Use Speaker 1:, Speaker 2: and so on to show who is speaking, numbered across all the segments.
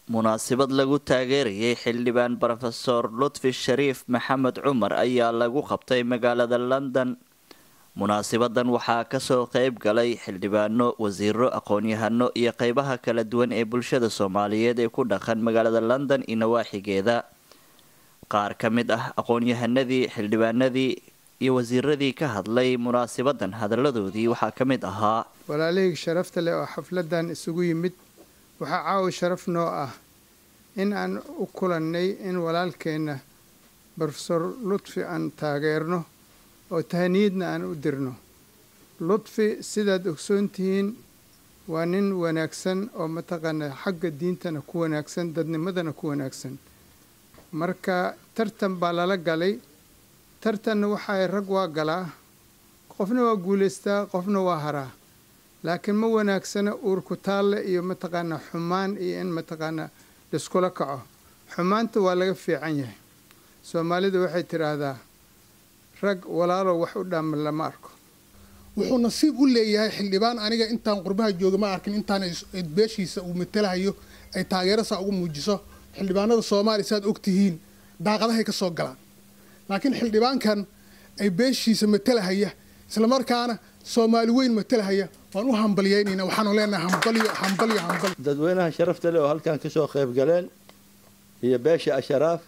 Speaker 1: munaasabad lagu taageerayay xildhibaan rofeor lutfi shariif maxamed cumar ayaa lagu qabtay magaalada london munaasabadan waxaa kasoo qeyb galay xildhibaano wasiiro aqoon-yahano iyo qeybaha kala duwan ee bulshada soomaaliyeed ee ku dhaqan magaalada london iyo nawaaxigeeda qaar ka mid ah aqoon-yahanadii xildhibaanadii iyo wasiiradii ka hadlay munaasabadan hadaladoodii waxaa ka mid ahaa
Speaker 2: walaalihii sharafta leh oo xafladan isugu yimid waxaa caawa sharaf noo ah in aan u kulannay in walaalkeenna rofesor lutfi aan taageerno oo tahaniyadna aan u dirno lutfi sidaad ogsoon tihiin waa nin wanaagsan oo mataqaanaa xagga diintana ku wanaagsan dadnimadana ku wanaagsan marka tartan baa lala galay tartanna waxaay rag waa galaa qofna waa guulaystaa qofna waa haraa laakiin ma wanaagsana uurku taalle iyo mataqaanaa xumaan iyo in mataqaanaa liskula kaco xumaanta waa laga fiican yahay soomaalida waxay tidhaahdaa rag walaalow wax u dhaaman lama arko
Speaker 3: wuxuu nasiib u leeyahay xildhibaan aniga intaan qurbaha jooga ma arkin intaan beeshiisa uu matalahayo ay taageerasaa ugu muujiso xildhibaanada soomaaliya saaad og tihiin daaqadahay ka soo galaan laakiin xildhibaankan ay beeshiisa matalahaya islamarkaana soomaali weyn matalahaya waan u hambalyeynayna waxaanu leenahay hambalyo hambalyo hambalyo
Speaker 4: dadweynaha sharafta leh oo halkan kasoo qayb galeen iyo beesha asharaaf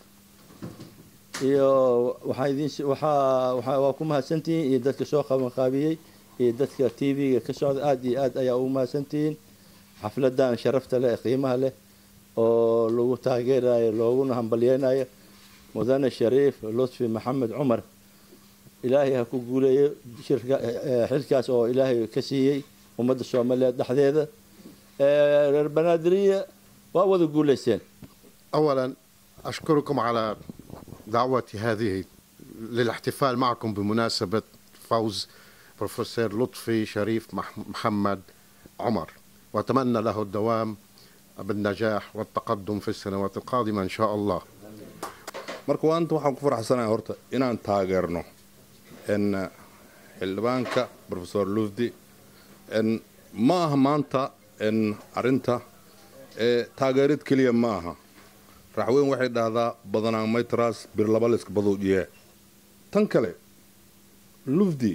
Speaker 4: iyo waxaa idin waxaa waxaa waa ku mahadsantihiin iyo dadka soo qabanqaabiyey iyo dadka t v-ga ka socda aada iyo aad ayaa ugu mahadsantihiin xafladan sharafta leh ee qiimaha leh oo lagu taageerayo looguna hambalyeynayo mudane shariif lutfi maxamed cumar ilaahay ha ku guuleeyo shirka xilkaas oo ilaahay ka siiyey ummadda soomaaliyeed dhexdeeda reer banaadiriya waa wada guulaysteen
Speaker 5: أولا أشكركم على دعوتي هذه للاحتفال معكم بمناسبة فوز بروفيسور لطفي شريف محمد عمر وأتمنى له الدوام بالنجاح والتقدم في السنوات القادمة إن شاء الله
Speaker 6: marka waanta waxaan ku faraxsanahay horta inaan taageerno n xildhibaanka rofesor lufdi n ma aha maanta n arinta taageerid keliya ma aha raxweyn waxay dhahdaa badanaan maytras bir laba layska baduujiye tan kale lufdi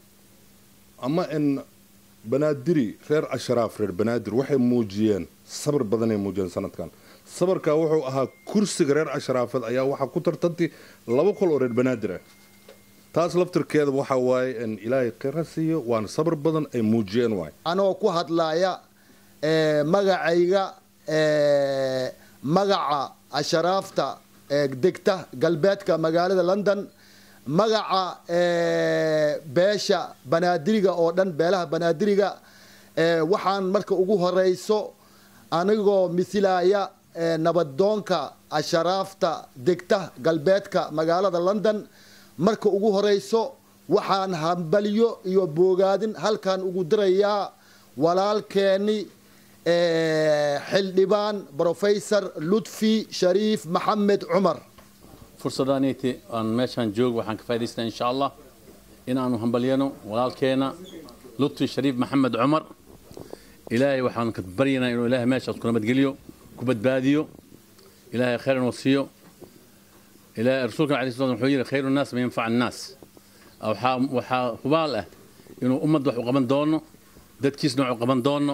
Speaker 6: ama n banaadiri reer ashraaf reer banaadir waxay muujiyeen sabir badanay muujiyeen sanadkan sabarkaa wuxuu ahaa kursiga reer ashraafeed ayaa waxaa ku tartantay laba qol oo reer banaadir ah taas laftirkeeda waxaa waaye in ilaahay kheyra siiyo waana sabar badan ay muujiyeen waay
Speaker 7: anoo ku hadlaaya magacayga magaca asharaafta degta galbeedka magaalada london magaca beesha banaadiriga oo dhan beelaha banaadiriga waxaan marka ugu horeyso anigoo misilaya nabadoonka asharaafta degta galbeedka magaalada london marka ugu horeyso waxaan hambalyo iyo boogaadin halkan ugu dirayaa walaalkeeni xildhibaan brofesor lutfi shariif maxamed cumar
Speaker 8: fursadaniiti aan meeshaan joogo waxaan ka faa'idaystaa insha allah in aanu hambalyano walaalkeena lutfi shariif maxamed cumar ilaahay waxaan ka baryanaa inuu ilaahay meeshaas ku nabadgeliyo ku badbaadiyo ilaahay khayr inuu siiyo ilaahay rasuulkan alayhi salatu wuxuu yidhi khayru nnaas ma yanfaca annaas waxaa waxaa hubaal ah inuu ummadda wax u qaban doono dadkiisna wax u qaban doono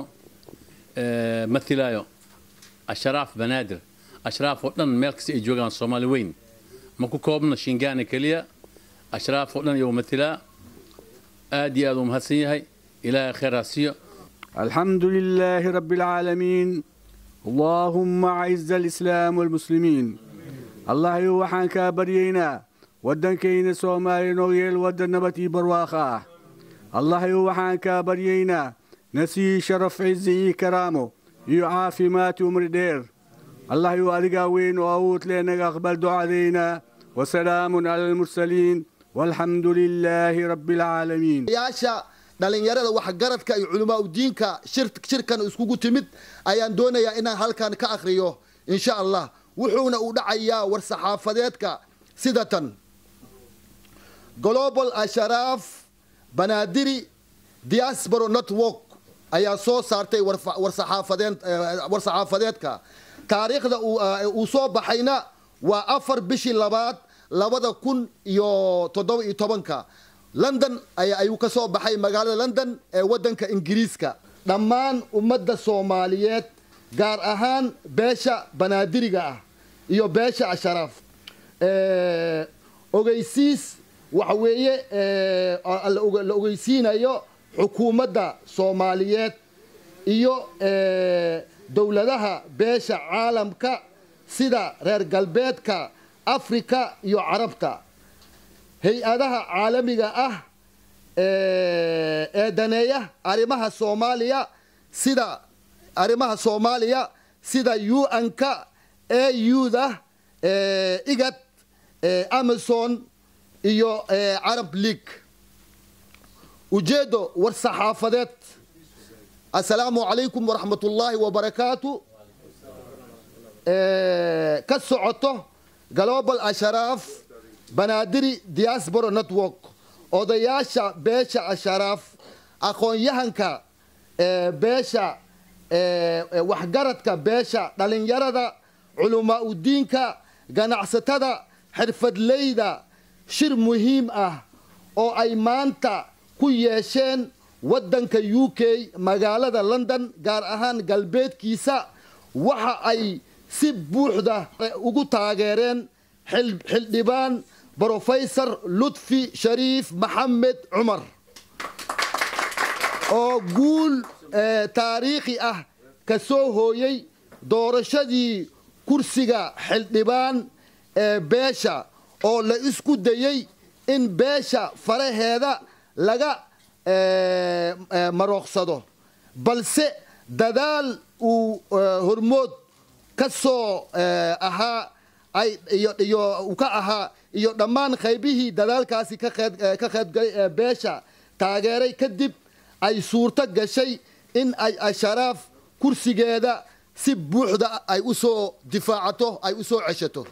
Speaker 8: mathilaayo ashraaf banaadir ashraaf oo dhan meel kasta ay joogaan soomaali weyn ma ku koobna shingaana keliya ashraaf oo dhan iyo mathilaa aad iyo aad uu mahadsan yahay ilaahay khayr ha siiyo
Speaker 9: الحمد لله رب العالمين اللهم أعز الإسلام والمسلمين الله يوحان كابرينا ودن كين سومالي نويل ودن نبتي برواخا الله يوحان كابرينا نسي شرف عزي كرامه يعافي مات عمر دير الله يوالقا وين وأوت لنا أقبل دعاءنا وسلام على المرسلين والحمد لله رب العالمين
Speaker 7: yaasha dhalinyarada waxgaradka iyo culamaa udiinka shirkan iskugu timid ayaan doonayaa inaan halkan ka akhriyo insha allah wuxuuna u dhacayaa war saxaafadeedka sida tan global asharaaf banaadiri diaspora network ayaa soo saartay war saxaafadeedka taariikhda uu soo baxayna waa afar bishii labaad labada kun iyo toddoba iyo tobanka london ayuu ka soo baxay magaalada london ee waddanka ingiriiska dhammaan ummadda soomaaliyeed gaar ahaan beesha banaadiriga ah iyo beesha asharaaf ogeysiis waxa weeye la ogeysiinayo xukuumadda soomaaliyeed iyo dowladaha beesha caalamka sida reer galbeedka afrika iyo carabta hay-adaha caalamiga ah ee daneeya arrimaha soomaaliya sida arrimaha soomaaliya sida un-ka auda igad amazon iyo carab league ujeedo war saxaafadeed assalaamu calaykum waraxmat ullaahi wabarakaatu ka socoto global asharaaf banaadiri diaspora network odayaasha beesha asharaaf aqoon-yahanka beesha waxgaradka beesha dhalinyarada culamaa udiinka ganacsatada xirfadleyda shir muhiim ah oo ay maanta ku yeesheen waddanka u k magaalada london gaar ahaan galbeedkiisa waxa ay si buuxda ugu taageereen xildhibaan brofesor lutfi shariif maxamed cumar oo guul taariikhi ah ka soo hooyey doorashadii kursiga xildhibaan ee beesha oo la isku dayey in beesha faraheeda laga marooqsado balse dadaal uu hormood ka soo ahaa iyo ka ahaa iyo dhammaan qaybihii dadaalkaasi ka qaybgalay ee beesha taageeray kadib ay suurto gashay in ay asharaaf kursigeeda si buuxda ay u soo difaacato ay u soo ceshato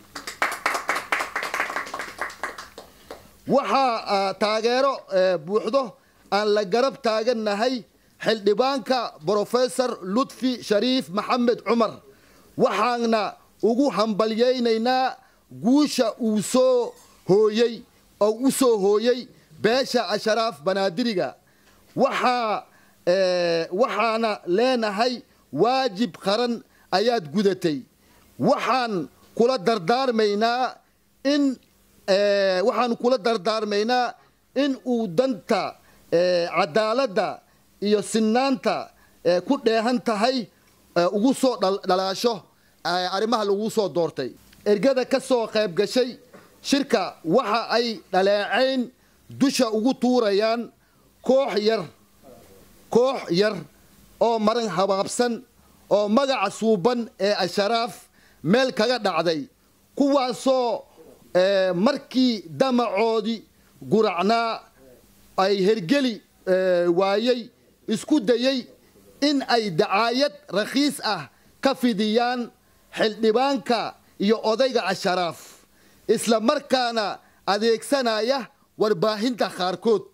Speaker 7: waxaa taageero buuxdo aan la garab taagannahay xildhibaanka brofesor lutfi shariif maxamed cumar waxaana ugu hambalyaynaynaa guusha uu soo hooyey oo u soo hooyey beesha asharaaf banaadiriga waxaa waxaana leenahay waajib qaran ayaad gudatay waxaan kula dardaarmaynaa in waxaan kula dardaarmaynaa in uu danta cadaaladda iyo sinaanta ku dheehan tahay ugu soo dhalaasho arrimaha lagu soo doortay ergada ka soo qayb gashay shirka waxa ay dhaleecayn dusha ugu tuurayaan koox yar koox yar oo maran habaabsan oo magaca suuban ee asharaaf meel kaga dhacday kuwaasoo markii damacoodii guracnaa ay hergeli waayey isku dayey in ay dacaayad rakhiis ah ka fidiyaan xildhibaanka iyo odayga asharaaf isla markaana adeegsanaya warbaahinta qaarkood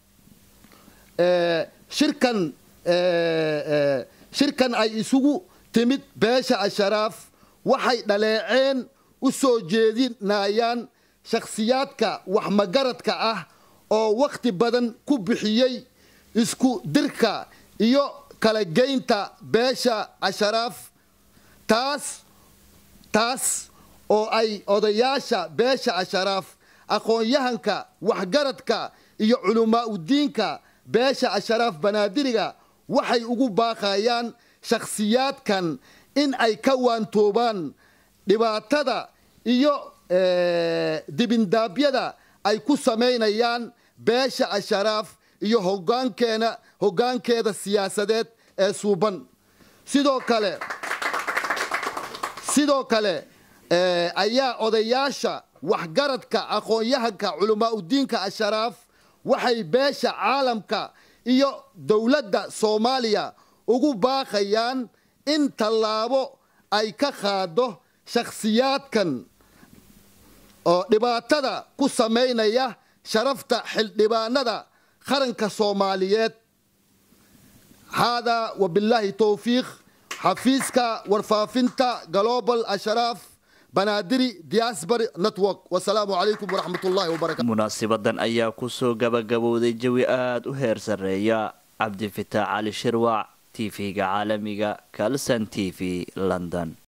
Speaker 7: shirkan shirkan ay isugu timid beesha asharaaf waxay dhaleeceen u soo jeedinayaan shakhsiyaadka waxmagaradka ah oo wakhti badan ku bixiyey isku dirka iyo kala geynta beesha asharaaf taas taas oo ay odayaasha beesha asharaaf aqoon-yahanka waxgaradka iyo culamaa udiinka beesha asharaaf banaadiriga waxay ugu baaqayaan shakhsiyaadkan in ay ka waantoobaan dhibaatada iyo dibindaabyada ay ku samaynayaan beesha asharaaf iyo hogaankeena hoggaankeeda siyaasadeed ee suuban sidoo kale sidoo kale ayaa odayaasha waxgaradka aqoon-yahanka culamaa udiinka asharaaf waxay beesha caalamka iyo dowladda soomaaliya ugu baaqayaan in tallaabo ay ka qaado shakhsiyaadkan oo dhibaatada ku samaynaya sharafta xildhibaanada qaranka soomaaliyeed haadaa wabilaahi towfiiq xafiiska warfaafinta global ashraaf banaadiri diaspora network wasalaamu calaykum waraxmat ullahi wabarakatu
Speaker 1: munaasibadan ayaa kusoo gabagabowday jawi aada u heer sarreeya cabdifitaax cali shirwac tv-ga caalamiga kalson t v london